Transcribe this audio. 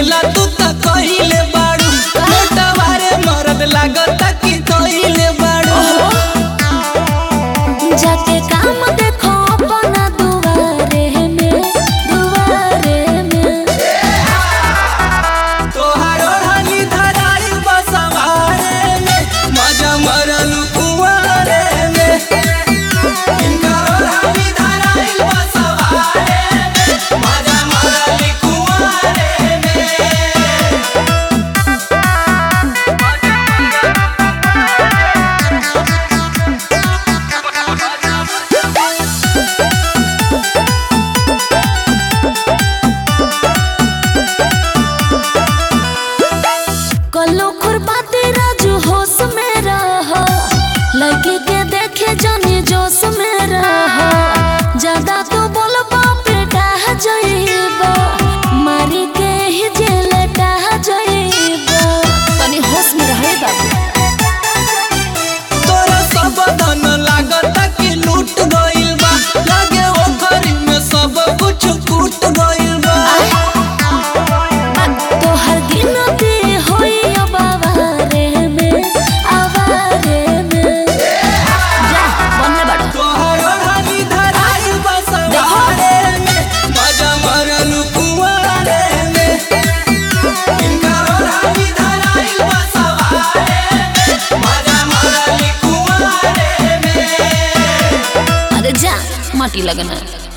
खेला तू त कहिले बाड़ू मोटवारे मरद लागता कि कहिले बाड़ू जाके काम देखो अपना दुआरे में दुआरे में तोहार ओढ़नी धराई बसवारे में मजा मरल कुंवारे में इनकर ओढ़नी धराई बसवारे में मजा मरल कुंवारे में कल्लो खुरपाते राजू होश में रहो लड़की के देखे जानी जोश में रहो ज्यादा तो बोलबा बेटा जइबा मारी के ही जेल टाह जइबा तनी होश में रहे बाबू तोरा सब धन लागत कि लूट गइल बा लागे ओखरी में सब कुछ कूट गइल बा तोहर गिनती होई अब आवारे में आवारे में जा बनले बाड़ो तोहर ओढ़नी धराई बसवारे में मजा मरल कुंवारे में इनकर ओढ़नी धराई बसवारे में मजा मरल कुंवारे में अरे जा माटी लगना